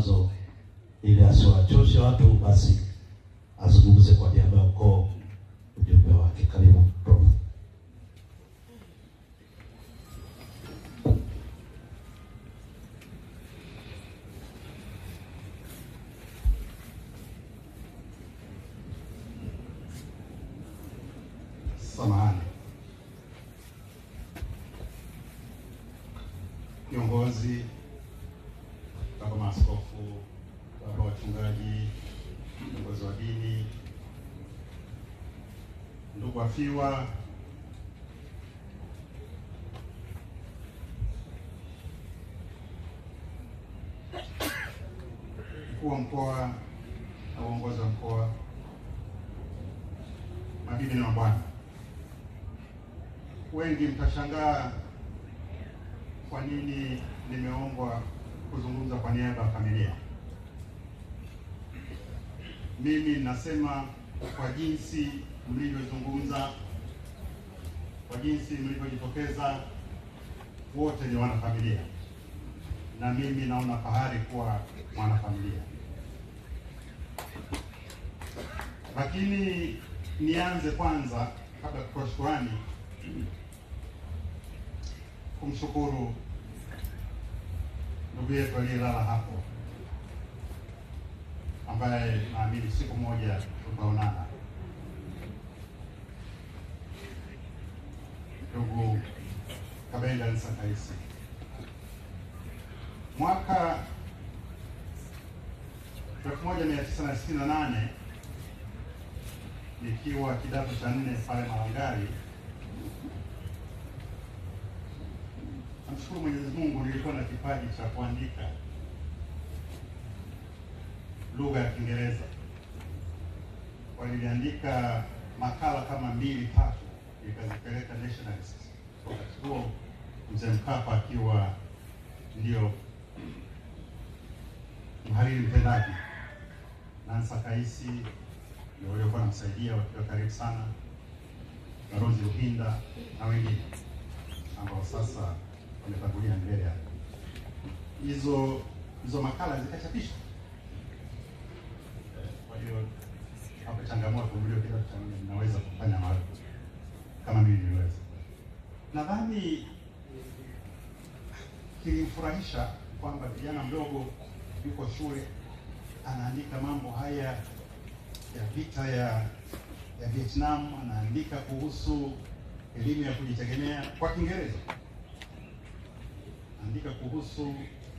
mawazo ili asiwachoshe watu, basi azungumze kwa niaba ya ukoo ujumbe wake. Karibu Prof. Samahani, viongozi, baba maaskofu, baba wachungaji, viongozi wa dini, ndugu wafiwa, mkuu wa mkoa na uongozi wa mkoa, mabibi na mabwana, wengi mtashangaa kwa nini nimeombwa kuzungumza kwa niaba ya familia. Mimi nasema kwa jinsi mlivyozungumza, kwa jinsi mlivyojitokeza, wote ni wanafamilia, na mimi naona fahari kuwa mwanafamilia. Lakini nianze kwanza, kabla ya kutoa shukurani, kumshukuru ndugu yetu aliyelala hapo, ambaye naamini siku moja tutaonana, ndugu Kabenda Nsakaisi. Mwaka 1968 nikiwa kidato cha nne pale Malangari, namshukuru Mwenyezi Mungu, nilikuwa na kipaji cha kuandika lugha ya Kiingereza. Kwa niliandika makala kama mbili tatu, nikazipeleka Nationalist. Wakati huo mzee Mkapa akiwa ndio mhariri mtendaji, Nansa Kaisi ndio waliokuwa namsaidia wakiwa karibu sana, Barozi Ruhinda na wengine ambao sasa wametangulia mbele ya hizo hizo makala zikachapishwa. Kwa hiyo hapo changamoto mlio kidato cha nne naweza kufanya mara kama mimi niliweza. Nadhani kilimfurahisha kwamba kijana mdogo yuko shule anaandika mambo haya ya vita ya ya Vietnam, anaandika kuhusu elimu ya kujitegemea kwa Kiingereza, anaandika kuhusu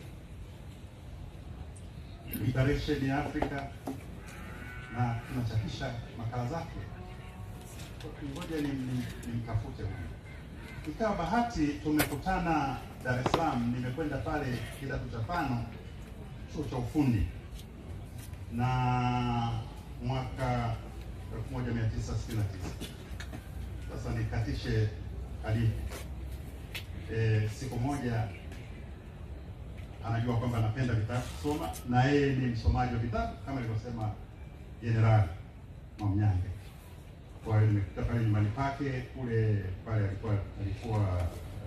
liberation ya Afrika na tunachapisha makala zake. Ngoja nimtafute huyu. Ikawa bahati tumekutana Dar es Salaam, nimekwenda pale kidato cha tano chuo cha ufundi na mwaka 1969. Sasa nikatishe hadithi. E, siku moja anajua kwamba anapenda vitabu kusoma na yeye ni msomaji wa vitabu kama ilivyosema Jenerali Mwamnyange. Kwa hiyo nimekuta pale nyumbani pake kule pale alikuwa alikuwa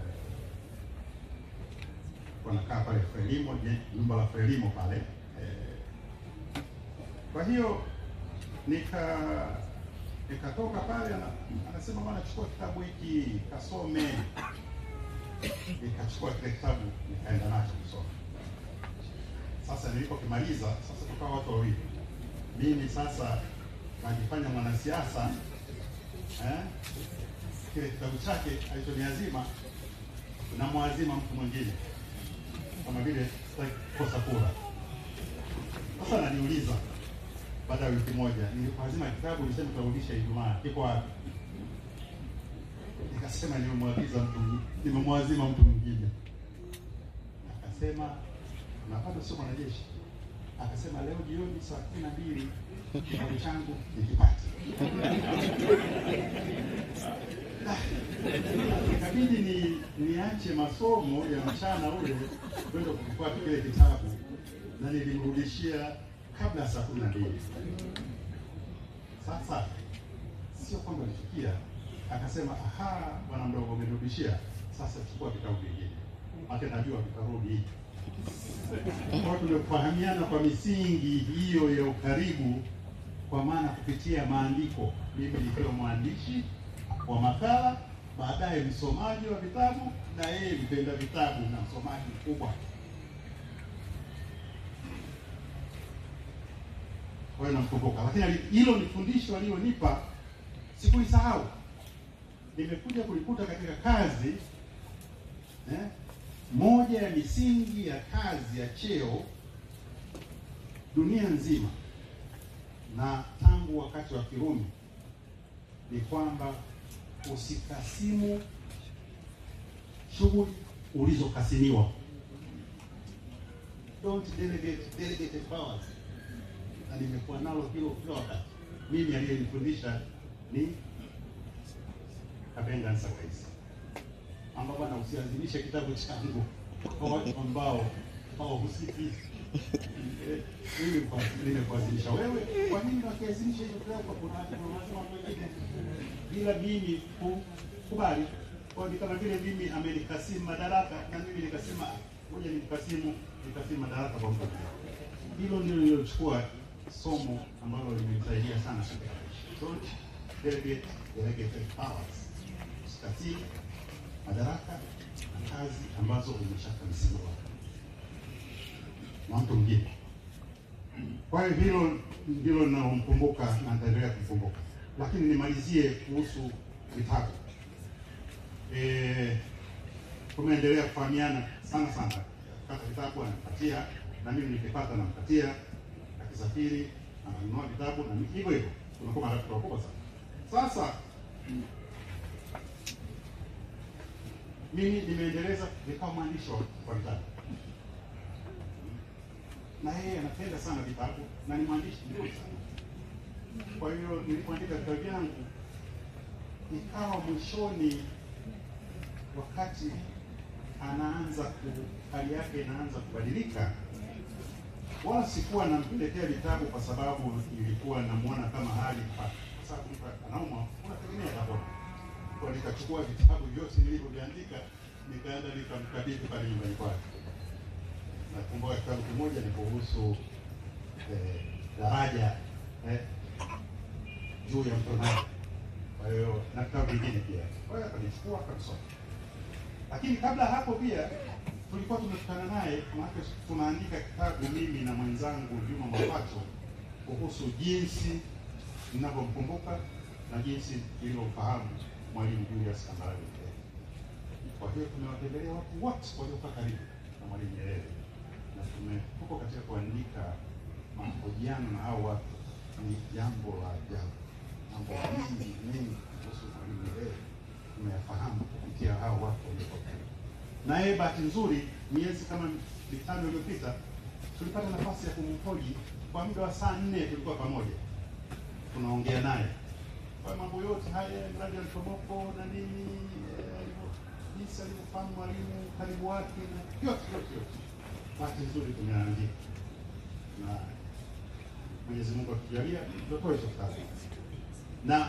wanakaa pale Frelimo, nyumba la Frelimo pale eh. Kwa hiyo nika nikatoka pale, anasema bwana, chukua kitabu hiki kasome. Nikachukua kile kitabu nikaenda nacho kusoma. Sasa nilipokimaliza, sasa tukawa watu wawili, mimi sasa najifanya mwanasiasa eh, kile kitabu chake alichoniazima na mwazima mtu mwingine kama vile kosa kura. Sasa naniuliza baada ya wiki moja, nilipoazima kitabu nilisema tutarudisha Ijumaa, kiko wapi? Nikasema nimemwagiza mtu, nimemwazima mtu mwingine. Akasema na bado sio mwanajeshi. Akasema leo jioni saa kumi na mbili kitabu changu nikipate. Ikabidi ni niache masomo ya mchana ule kwenda kufuata kile kitabu na nilimrudishia kabla ya saa kumi na mbili. Sasa sio kwamba alifikia akasema, aha, bwana mdogo, umerudishia sasa, chukua vitabu vingine, ake najua vitarudi. Kwa tumefahamiana kwa misingi hiyo ya ukaribu, kwa maana kupitia maandiko, mimi nikiwa mwandishi wa makala, baadaye msomaji wa vitabu, na yeye mpenda vitabu na msomaji mkubwa. Kwa hiyo namkumbuka, lakini ali- hilo ni fundisho alilonipa, sikulisahau. Nimekuja kulikuta katika kazi eh, moja ya misingi ya kazi ya cheo dunia nzima na tangu wakati wa Kirumi ni kwamba usikasimu shughuli ulizokasimiwa. Don't delegate delegated powers. Na nimekuwa nalo hilo kila wakati. Mimi aliyenifundisha ni Kabenga Nsakaisi kwamba bwana usiazimishe kitabu changu kwa watu ambao hawahusiki. Eh, Mimi kwa- nimekuazimisha wewe, kwa nini wakiazimisha hiyo kitabu kwa kuna watu wanasema watu wengine bila mimi kukubali? Kwa ni kama vile mimi amenikasimu madaraka na mimi nikasema ngoja nimkasimu nikasimu madaraka kwa mtu mwingine. Hilo ndio nililochukua somo ambalo limenisaidia sana katika maisha. Don't delegate delegated powers. Usikasimu madaraka na kazi ambazo umeshakabidhiwa na mtu mwingine. Kwa hiyo hilo ndilo ninalomkumbuka na nitaendelea kumkumbuka, lakini nimalizie kuhusu vitabu. Eh, tumeendelea kufahamiana sana sana, kata vitabu anampatia na mimi nikipata nampatia, akisafiri ananunua vitabu na mimi hivyo hivyo, tunakuwa marafiki wakubwa sana. Sasa mimi nimeendeleza nikawa mwandishi wa wa vitabu na yeye anapenda sana vitabu na ni mwandishi mzuri sana. Kwa hiyo nilipoandika vitabu vyangu, ikawa mwishoni, wakati anaanza ku, hali yake inaanza kubadilika, wala sikuwa namletea vitabu kwa sababu ilikuwa namuona kama hali kwa sababu mtu anaumwa, unategemea atapona kwa nikachukua vitabu vyote nilivyoviandika nikaenda nikamkabidhi pale nyumbani kwake. Nakumbuka kitabu kimoja ni kuhusu eh, daraja eh, juu ya mto Nile. Kwa hiyo na vitabu vingine pia, kwa hiyo akanichukua akasoma. Lakini kabla hapo pia tulikuwa tumekutana naye, maana tunaandika kitabu mimi na mwenzangu Juma Mwapacho kuhusu jinsi ninavyomkumbuka na jinsi nilivyofahamu Mwalimu Julius Kambarage Nyerere. Kwa hiyo tumewatembelea watu wote waliokuwa karibu na Mwalimu Nyerere na tume tuko katika kuandika mahojiano na hao watu. Ni jambo la ajabu, mambo mengi mengi kuhusu Mwalimu Nyerere tumeyafahamu kupitia hao watu waliokuwa karibu. Na yeye bahati nzuri, miezi kama mitano iliyopita tulipata nafasi ya kumhoji kwa muda wa saa nne, tulikuwa pamoja tunaongea naye kwa mambo yote haya, mradi wa mtomoko na nini, eh, alivyo- jinsi alivyofahamu mwalimu, karibu wake na yote yote yote. Bahati nzuri tumeandika na Mwenyezi Mungu akijalia tutatoa hicho kitabu na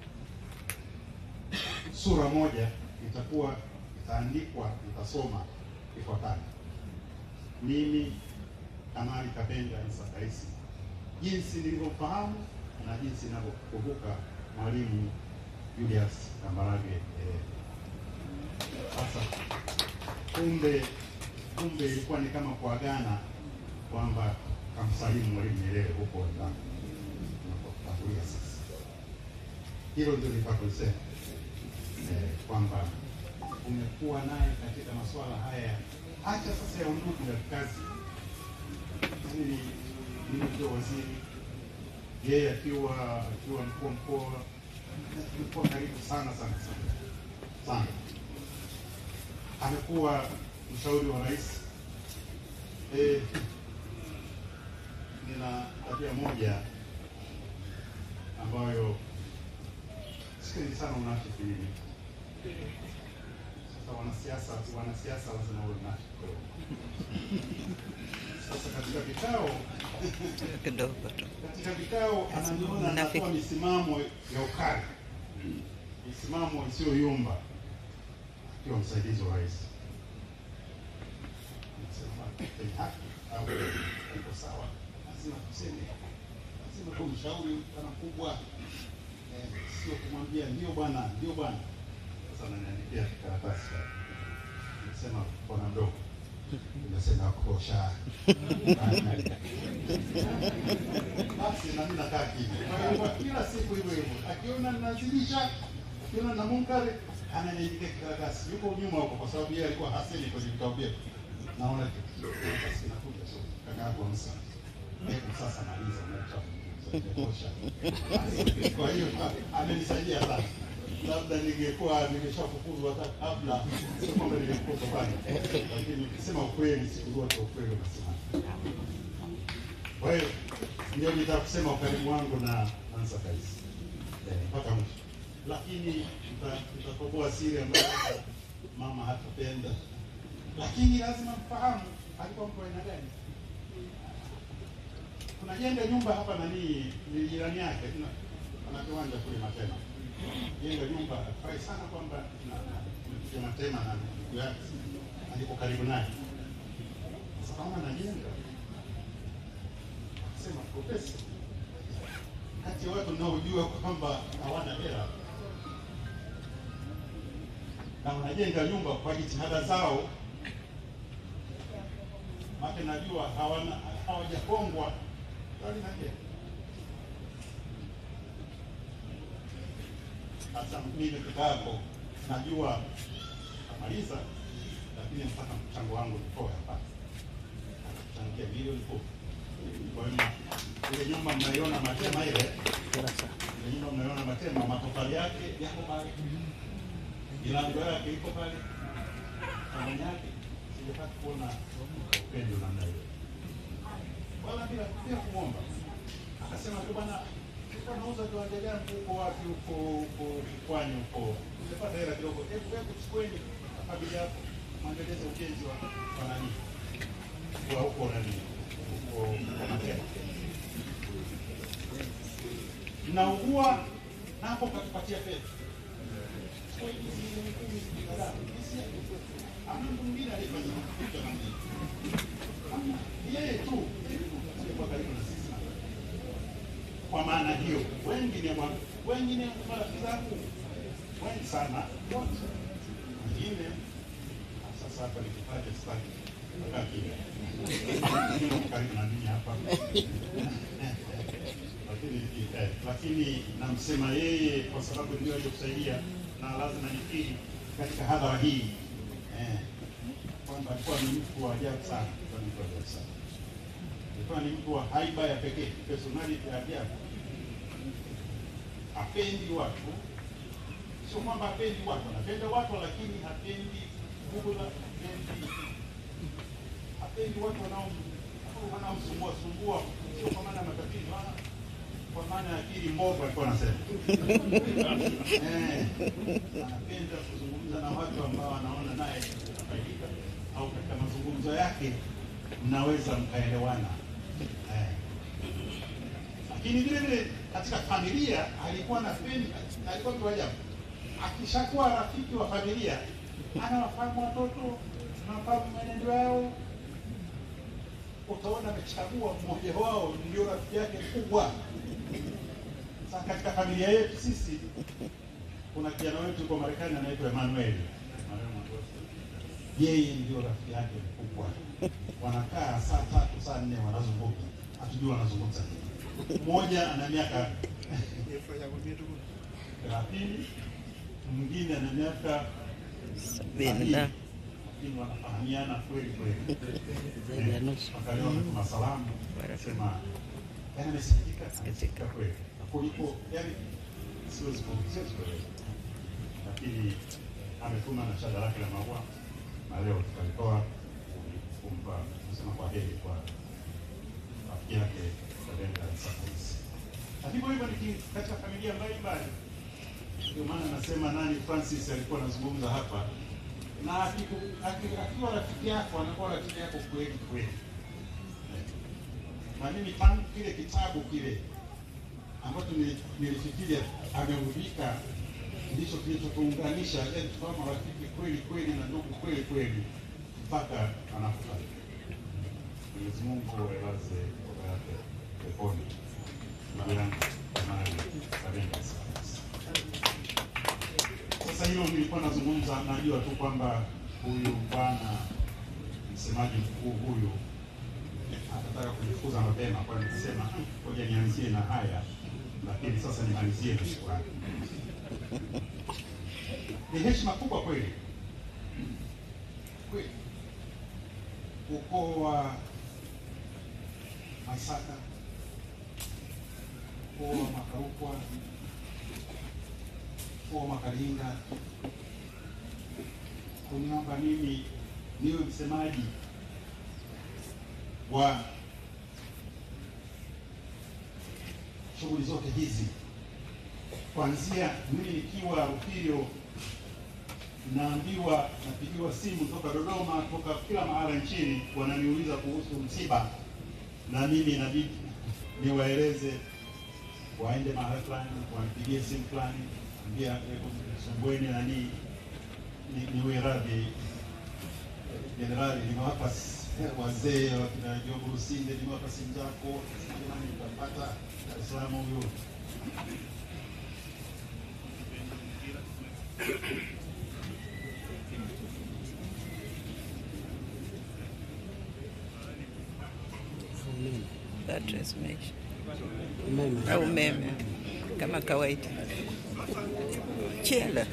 sura moja itakuwa itaandikwa, itasoma ifuatayo: mimi Kamali Kabenga Nsakaisi, jinsi nilivyomfahamu na jinsi ninavyokumbuka Mwalimu Julius Kambarage Nyerere. Sasa kumbe kumbe ilikuwa ni kama kuagana kwamba kamsalimu Mwalimu Nyerere huko wenzangu tunapotangulia sasa. Hilo ndio nitakusema eh, kwamba umekuwa naye katika masuala haya hata sasa ya undugu na kazi. Mimi mimi ndio waziri, yeye akiwa akiwa mkuu wa mkoa, na tumekuwa karibu sana sana sana sana. Amekuwa mshauri wa rais. Eh, nina tabia moja ambayo sipendi sana unafiki mimi. Sasa wanasiasa wanasiasa lazima uwe unafiki kidogo. Sasa katika vikao kidogo tu. katika vikao ananiona Mnafiki. anatoa misimamo ya ukali, misimamo isiyoyumba, akiwa msaidizi wa rais. Nasema, kwenye haki au iko sawa, lazima tuseme, lazima tumshauri kana kubwa eh, sio kumwambia ndio bwana, ndio bwana. Sasa ananiandikia karatasi nasema bwana mdogo, nimesema kosha basi na mimi nakaa kimya. Kwa hiyo kwa kila siku hivyo hivyo, akiona ninazidisha, akiona na munkari ananiandikia karatasi, yuko nyuma huko, kwa sababu yeye alikuwa hasemi kwenye vitabu vyetu. Naona basi nakuja so kaka yako msa hebu sasa maliza unachotosha. Kwa hiyo amenisaidia sana, labda ningekuwa nimeshafukuzwa hata kabla, sio kwamba ningefukuzwa pale, lakini ukisema ukweli siku zote ukweli unasema. Kwa hiyo ndio nitaka kusema ukaribu wangu na Nansa Kaisi Eh, mpaka mwisho, lakini nita- nitatoboa siri ambayo hata mama hatapenda, lakini lazima mfahamu alikuwa mtu wa aina gani. Tunajenga nyumba hapa nani, ni jirani yake, tuna ana kiwanja kule Matema, jenga nyumba. Furahi sana kwamba na- na- tumepiga Matema na ndugu yake alipo karibu naye. Sasa kama najenga sema profesa, kati ya watu naojua kwamba hawana hela na wanajenga nyumba kwa jitihada zao, make najua hawana hawajapongwa bali najenga. Sasa mimi peke yako najua kamaliza, lakini mpaka mchango wangu nitoe hapa, kuchangia milioni kumi. Kwa hiyo ile nyumba mnaiona Matema ile ile nyumba mnaiona Matema, matofali yake yako pale, milango yake iko pale, thamani yake sijapata kuona upendo namna hiyo, wala bila bila kuomba. Akasema tu bwana, nilikuwa nauza kiwanja changu huko wapi, huko huko Pwani huko, nimepata hela kidogo, hebu hebu chukueni familia yako mwendeleze ujenzi wa wa nani wa huko nani huko Matema naugua napo katupatia fedha Kwa hiyo hizi milioni kumi kadhaa, hizi hamna mtu mwingine aliyefanya kitu kama hiki. Hamna. yeye tu alikuwa karibu na sisi kwa maana hiyo wengine wa- wengine marafiki zangu wengi sana wote wengine sasa hapa nikitaja sitaki kukaa kimya. Wengine karibu na mimi hapa lakini eh, lakini namsema yeye kwa sababu ndio aliyokusaidia na lazima nikiri katika hadhara hii eh, kwamba alikuwa ni mtu wa ajabu sana, alikuwa ni mtu wa ajabu sana, alikuwa ni mtu wa haiba ya pekee, personality ya ajabu. Hapendi watu, sio kwamba hapendi watu, anapenda watu, lakini hapendi bugudha, hapendi hapendi watu wanao wanaomsumbua sumbua, sio kwa maana ya matatizo, ah, kwa maana ya akili mbovu, alikuwa anasema eh, anapenda kuzungumza na watu ambao anaona naye atafaidika, au katika mazungumzo yake mnaweza mkaelewana eh. Lakini vile vile katika familia alikuwa anapenda, alikuwa mtu wa ajabu. Akishakuwa rafiki wa familia, anawafahamu watoto, anawafahamu mwenendo yao, utaona amechagua mmoja wao ndio rafiki yake mkubwa. Sasa katika familia yetu sisi kuna kijana wetu kwa Marekani anaitwa Emmanuel. Yeye ndio rafiki yake mkubwa, wanakaa saa tatu saa nne wanazungumza, hatujui wanazungumza nini. Mmoja ana miaka thelathini, mwingine ana miaka sabini na lakini wanafahamiana kweli kweli. zaidi ya nusu. Wakati wametuma salamu, sema yani amesikitika, amesikitika kweli, kuliko yani siwezi ku- siwezi kueleza, lakini ametuma na shada lake la maua na leo tutalitoa kumpa kusema kwa heri kwa rafiki yake Kadenga Sakoisi. Na hivyo hivyo ni katika familia mbalimbali. Ndio maana nasema nani Francis alikuwa anazungumza hapa, na akiku- aki- akiwa rafiki yako anakuwa rafiki yako kweli kweli. Na mimi tangu kile kitabu kile ambacho nili- nilifikiria ameudhika ndicho kilichotuunganisha, yaani tukawa marafiki kweli kweli na ndugu kweli kweli mpaka anakufa. Mwenyezi Mungu ailaze roho yake peponi. Ndugu yangu Amani Kabenga sasa hilo nilikuwa nazungumza, najua tu kwamba huyu bwana msemaji mkuu huyu atataka kujifuza mapema, kwa hiyo nikasema ngoja nianzie na haya, lakini sasa nimalizie na shukrani. Ni heshima kubwa kweli kweli, ukoo wa Masaka, ukoo wa Makarukwa kwa Makalinga kuniomba mimi niwe msemaji wa shughuli zote hizi, kuanzia mimi nikiwa Rufilio, naambiwa napigiwa simu toka Dodoma, toka kila mahala nchini, wananiuliza kuhusu msiba, na mimi inabidi niwaeleze waende mahala fulani, wanipigie simu fulani ambia Songweni nani ni- niwe radhi jenerali, nimewapa s- wazee wakina Jogo Lusinde, nimewapa simu zako, jamani, nitapata Dar es Salaam huyo Battery zimeisha au umeme kama kawaida. Chela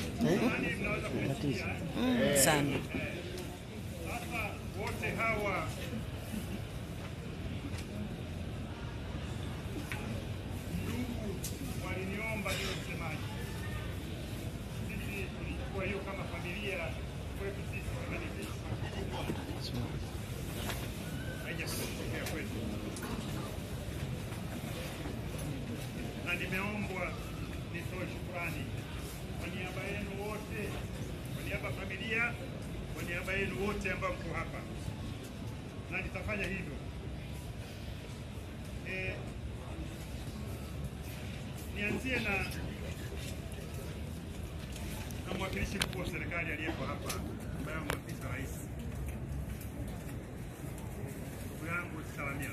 Mm, sana Sasa wote hawa ndugu waliniomba niwe msemaji. Sisi tulikuwa hiyo kama familia kwetu sisi kama ni sisi haijatokea kwetu, na nimeombwa nitoe shukurani kwa niaba yenu wote, kwa niaba ya familia, kwa niaba yenu wote ambao mko hapa, na nitafanya hivyo. Eh, nianzie na na mwakilishi mkuu wa serikali aliyeko hapa ambaye mwakilishi rais, ndugu yangu Salamia.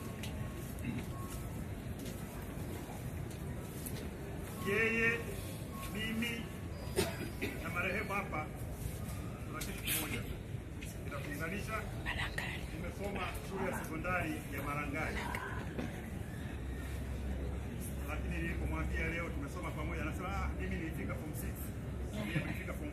Yeye, mimi na marehemu hapa tuna kitu kimoja kinatuunganisha. Nimesoma shule ya sekondari ya Marangari, lakini nilipomwambia leo tumesoma pamoja, anasema ah, mimi nilifika form 6 yeye nilifika form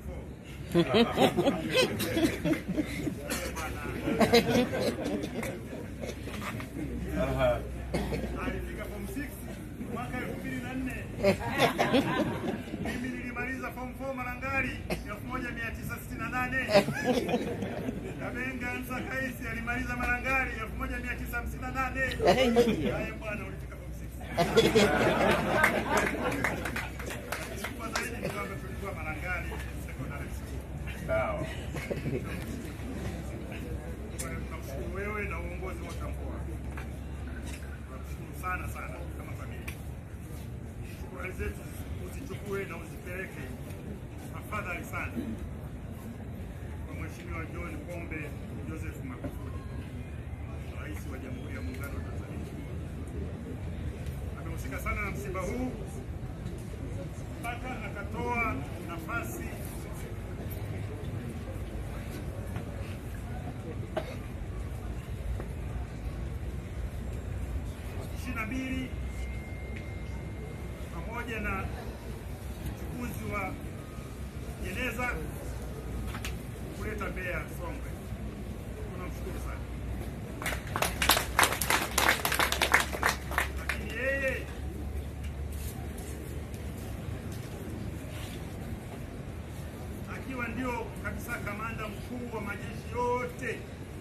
4 alifika form 6 mwaka 2004 mimi nilimaliza form 4 Marangari 1968 Kabenga Ansa Kaisi alimaliza Marangari 1958 Haya bwana ulifika form 6 Kwa zaidi ni kwamba tulikuwa Marangari secondary school Sawa. Kwa hiyo tunamshukuru wewe na uongozi wote wa mkoa. Tunamshukuru sana sana kama familia. Shukrani zetu uzichukue na uzipeleke tafadhali sana kwa Mheshimiwa John Pombe Joseph Magufuli, Rais wa Jamhuri ya Muungano wa Tanzania. Amehusika sana na msiba huu mpaka akatoa nafasi ishirini na mbili pamoja na uchukuzi wa jeneza kuleta Mbeya Songwe. Tunamshukuru sana, lakini yeye akiwa ndio kabisa kamanda mkuu wa majeshi yote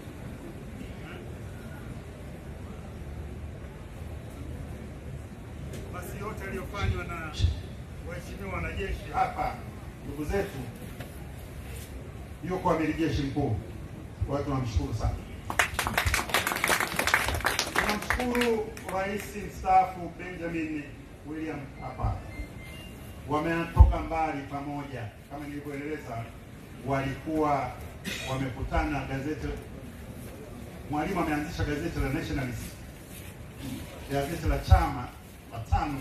basi yote yaliyofanywa na waheshimiwa wanajeshi hapa, ndugu zetu, yuko amiri jeshi mkuu. Kwa hiyo tunamshukuru sana, tunamshukuru Rais mstaafu Benjamin William Mkapa. Wametoka mbali pamoja, kama nilivyoeleza, walikuwa wamekutana gazeti Mwalimu ameanzisha gazeti la Nationalist, gazeti la chama la TANU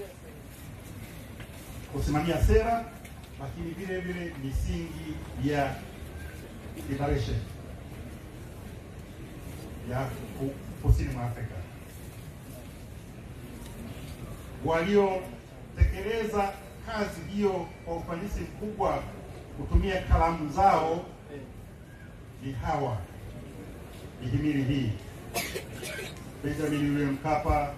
kusimamia sera, lakini vile vile misingi ya liberation ya ku- kusini mwa Afrika waliotekeleza kazi hiyo kwa ufanisi mkubwa kutumia kalamu zao ni hawa mihimili hii: Benjamin William Mkapa,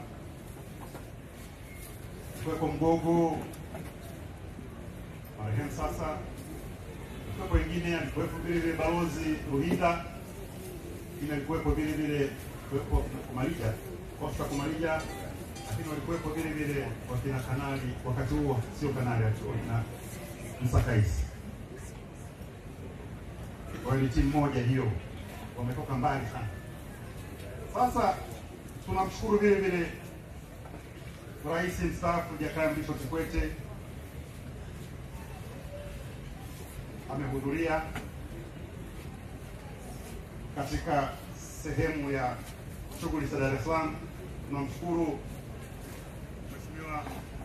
Kweko Mgogo marehemu sasa, kuwepo wengine, alikuwepo vile vile balozi Ruhinda, lakini alikuwepo vile vile kuwepo Kumalija, Oscar Kumalija, lakini walikuwepo vile vile wakina kanali wakati huo, sio kanali, alikuwa na Msakaisi. Kwa hiyo ni timu moja hiyo, wametoka mbali sana. Sasa tunamshukuru vile vile Rais mstaafu Jakaya Mrisho Kikwete amehudhuria katika sehemu ya shughuli za Dar es Salaam. Tunamshukuru Mheshimiwa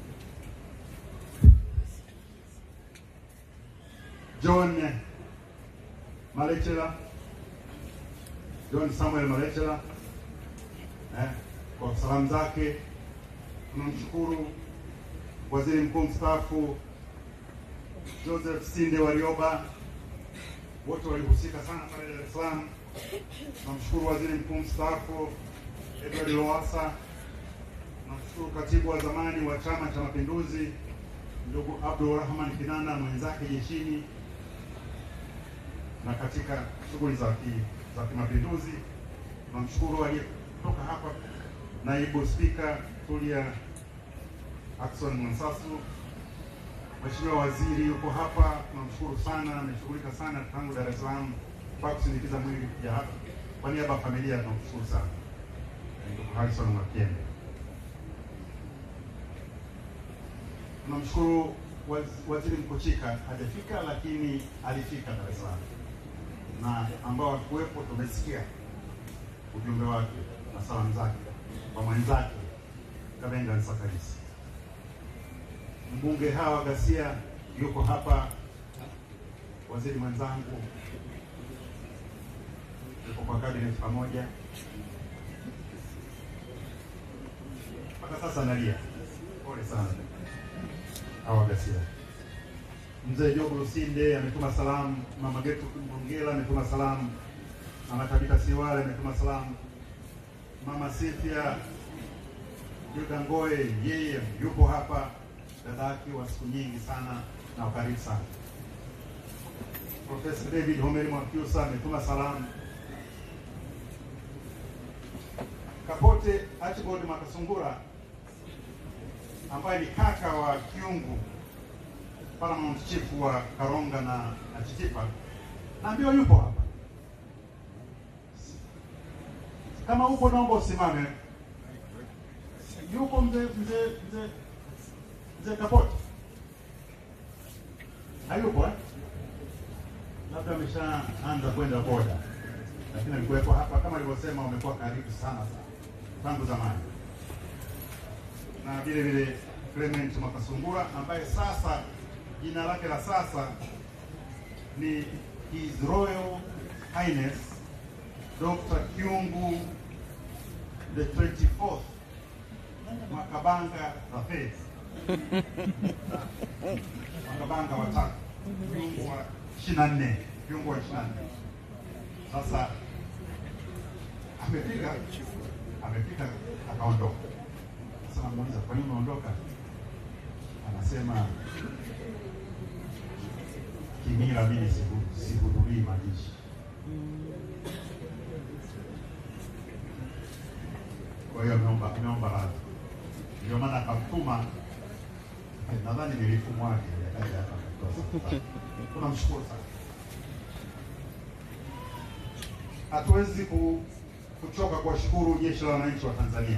John Malechela, John Samuel Malechela eh, kwa salamu zake. Tunamshukuru Waziri Mkuu mstaafu Joseph Sinde Warioba, wote walihusika sana pale Dar es Salaam. Tunamshukuru Waziri Mkuu mstaafu Edward Lowassa. Tunamshukuru katibu wa zamani wa Chama cha Mapinduzi ndugu Abdul Rahman Kinana mwenzake jeshini na katika shughuli za ki, za kimapinduzi. Tunamshukuru aliyetoka hapa naibu spika Tulia Ackson Mwansasu. Mheshimiwa Waziri yuko hapa, tunamshukuru sana, ameshughulika sana tangu Dar es Salaam mpaka kusindikiza mwili kuja hapa. Kwa niaba ya familia tunamshukuru sana ndugu Harrison Mwakyembe. Tunamshukuru waz- Waziri Mkuchika, hajafika lakini alifika Dar es Salaam, na ambao walikuwepo tumesikia ujumbe wake na salamu zake kwa mwenzake Kabenga Nsakalisi. Mbunge Hawa Ghasia yuko hapa, waziri mwenzangu yuko kwa cabinet pamoja, mpaka sasa nalia. Pole sana Hawa Ghasia. Mzee Jogo Lusinde ametuma salamu, mama Getu Mbongela ametuma salamu, mama Tabita Siwale ametuma salamu, mama Sifia Yuda Ngoe yeye yupo hapa, dada yake wa siku nyingi sana na ukaribu sana. Profesa David Homeri Mwakyusa ametuma salamu. Kapote Archibald Makasungura ambaye ni kaka wa Kiungu Paramount Chief wa Karonga na, na Chitipa naambiwa yupo hapa. Kama upo naomba usimame. Yupo mzee mzee mzee mzee Kapote? Hayupo eh? Labda ameshaanza kwenda boda, lakini alikuwepo hapa. Kama alivyosema, wamekuwa karibu sana sana tangu zamani, na vile vile Clement Makasungura ambaye sasa jina lake la sasa ni His Royal Highness Dr. Kyungu the 24th Mwakabanga Rafet Mwakabanga watatu Kyungu wa 24 Kyungu wa 24 sasa amefika amefika akaondoka. Sasa namuuliza kwa nini umeondoka? Anasema kimila, mimi sihu- sihudhurii mazishi. Kwa hiyo ameomba ameomba radhi, ndio maana akamtuma. eh, Nadhani nilitumwaje akaja hapa kutoa safari. Tunamshukuru sana. Hatuwezi ku, kuchoka kuwashukuru jeshi la wananchi wa Tanzania,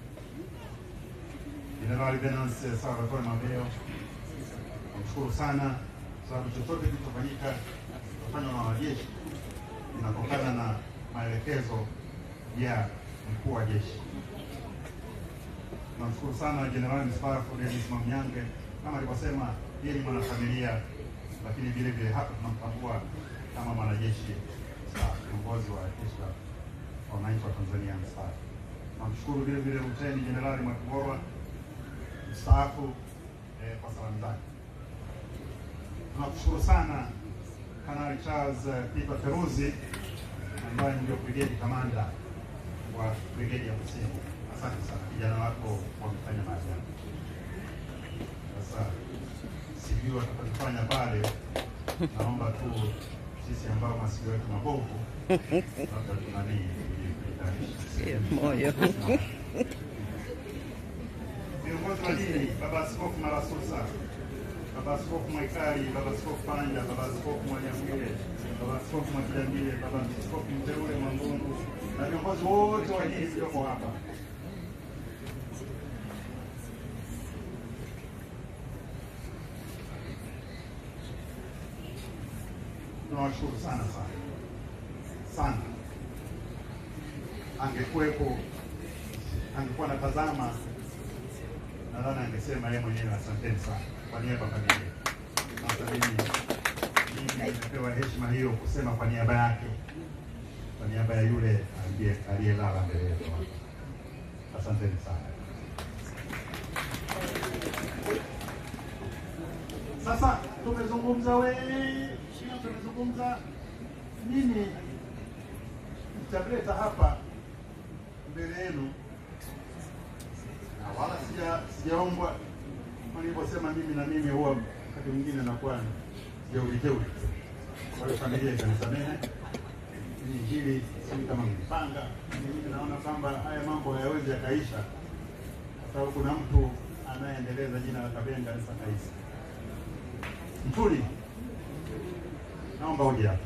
Jenerali Venance Salvatore Mabeo, namshukuru sana sababu chochote kilichofanyika kufanywa na wanajeshi inatokana na maelekezo ya mkuu wa jeshi. Tunamshukuru sana Jenerali mstaafu Denis Mamnyange, kama alivyosema, yeye ni mwanafamilia, lakini vile vile hapa tunamtambua kama mwanajeshi mstaafu, kiongozi wa jeshi la wananchi wa Tanzania mstaafu. Tunamshukuru vile vile Luteni Jenerali Mwakigorwa mstaafu eh, kwa salamu zake. Tunakushukuru sana Kanali Charles eh, Peter Feruzi ambaye ndio brigade kamanda wa brigade ya Kusini. Asante sana, vijana wako wamefanya maajabu. Sasa sijui watakachofanya pale, naomba tu sisi ambao masikio yetu mabovu labda tunanii Sio moyo. viongozi wa dini, Baba Askofu Marasusa, Baba Askofu Mwaikali, Baba Askofu Panja, Baba Askofu Mwanyamwile, Baba Askofu Mwakidambile, Baba Askofu Mteule Mwambungu na viongozi wote wa dini walioko hapa. Tunawashukuru sana sana sana. Angekuwepo, angekuwa anatazama nadhani angesema yeye mwenyewe asanteni sana kwa niaba ya familia. Sasa mimi mimi nimepewa heshima hiyo kusema kwa niaba yake, kwa niaba ya yule aliye aliyelala mbele yetu. hapa. Asanteni sana. Sasa tumezungumza wengi, tumezungumza nini, nitamleta hapa mbele yenu na wala sija sijaombwa kama nilivyosema, mimi na mimi huwa wakati mwingine nakuwa jeuriteuri. Kwa hiyo familia ikanisamehe Hili hili sijui kama mlipanga. Mimi naona kwamba haya mambo hayawezi yakaisha, kwa sababu kuna mtu anayeendeleza jina la Kabenga Isa Kaisi. Mtuli, naomba uje hapa.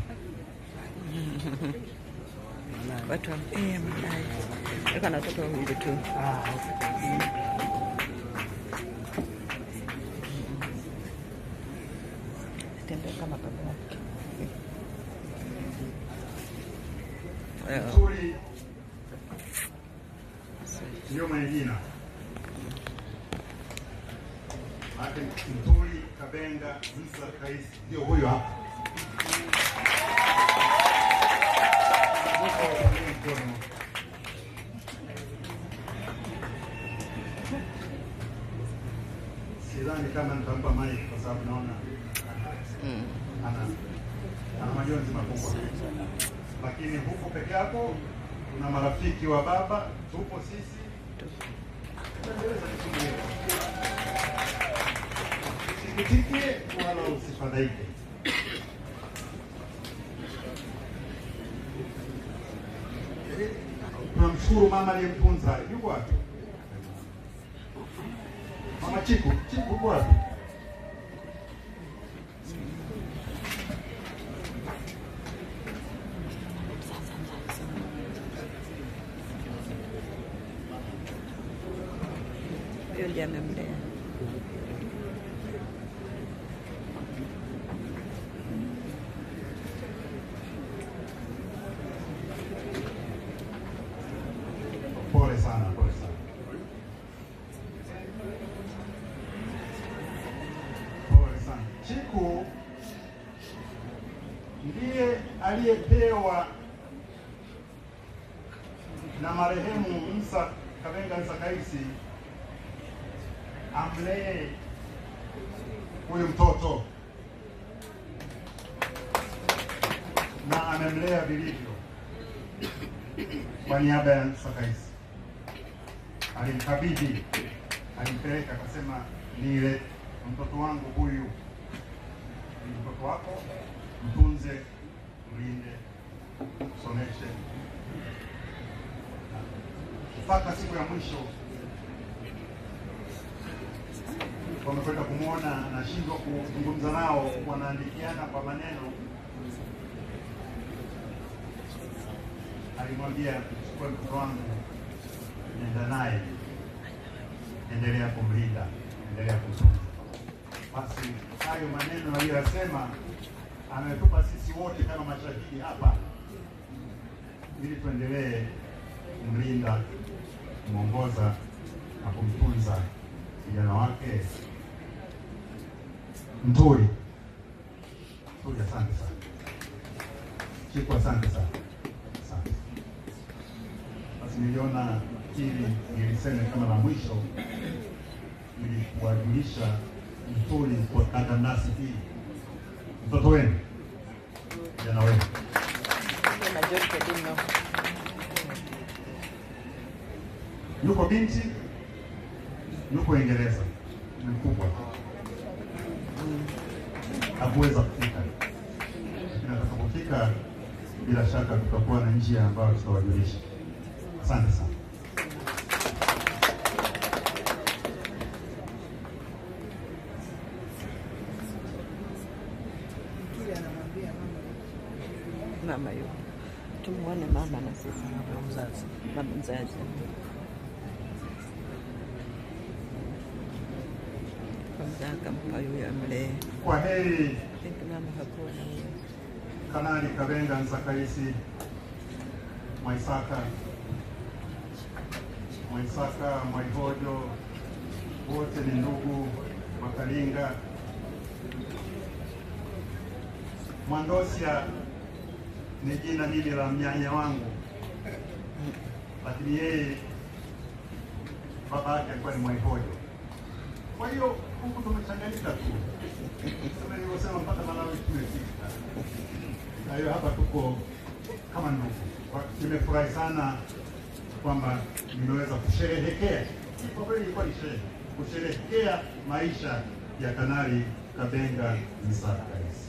Watu wa eh, madai. Yuko na watoto wawili tu. Tembea kama baba yake. Well, Mtuli ndio mwenye jina Maana Mtuli Kabenga Isa Kaisi ndio huyo hapa. Mkono. Sidhani kama nitampa mic kwa sababu naona ana ana majonzi makubwa, lakini huko peke yako kuna marafiki wa baba, tupo sisi Tuendeleza jukumu letu. Usikitike wala usifadhaike. Tunamshukuru mama aliyemtunza. Yuko wapi? Mama Chiku, Chiku yuko wapi? huyo ndiye amemlea. Pole sana, pole sana. Pole sana. Chiku ndiye aliyepewa na marehemu Musa Kabenga Musa Kaisi amlee huyu mtoto na amemlea vilivyo kwa niaba ya Musa Kaisi. Alimkabidhi, alimpeleka, akasema nile mtoto wangu huyu, ni mtoto wako, mtunze, mlinde, msomeshe mpaka siku ya mwisho wamekwenda kumwona, anashindwa kuzungumza nao, wanaandikiana kwa maneno. Alimwambia, chukua mtoto wangu, nenda naye, endelea kumlinda, endelea kumtunza. Basi hayo maneno aliyoyasema ametupa sisi wote kama mashahidi hapa, ili tuendelee kumlinda, kumwongoza na kumtunza kijana wake Mturi. Mturi, asante sana. Chiku, asante sana. Asante. Basi niliona hili niliseme kama la mwisho ili kuwajulisha Mturi kwa kadamnasi hii, mtoto wenu, kijana wenu Majority didn't know. yuko binti, yuko Uingereza, ni mkubwa, hakuweza kufika, lakini atakapofika, bila shaka tutakuwa na njia ambayo tutawajulisha. Asante sana. Mama yuko. Tumuone mama na sisi. mzazi. Mama mzazi. Kwanza akampa yule amlee. Kwa heri I think mama hakuwa na huyo. Kanali Kabenga Nzakaisi Mwaisaka Mwaisaka Mwaihojo, wote ni ndugu Makalinga. Mwandosia ni jina hili la mnyanya wangu, lakini yeye baba yake alikuwa ni Mwaihojo. Kwa hiyo huku tumechanganyika tu, kama nilivyosema, mpaka Malawi tumefika. Kwa hiyo hapa tuko kama ndugu. Kwa- Nimefurahi sana kwamba nimeweza kusherehekea, kwa kweli ilikuwa ni sherehe, kusherehekea maisha ya Kanali Kabenga Nzakaisi.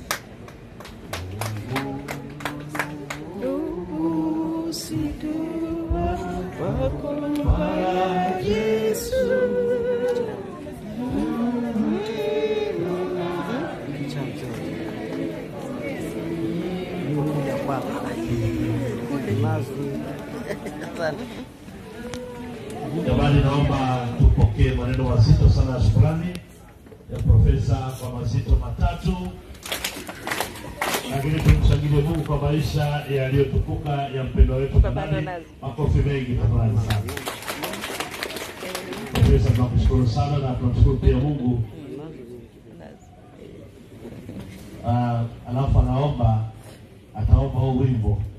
Kuja kwako. Mazuri. Sana. Jamani, naomba tupokee maneno mazito sana ya shukrani ya profesa kwa mazito matatu, lakini tumshangilie Mungu kwa maisha yaliyotukuka ya mpendwa wetu Kanali. Makofi mengi tafadhali sana. Profesa, tunakushukuru sana na tunamshukuru pia Mungu. Ah, alafu anaomba ataomba huu wimbo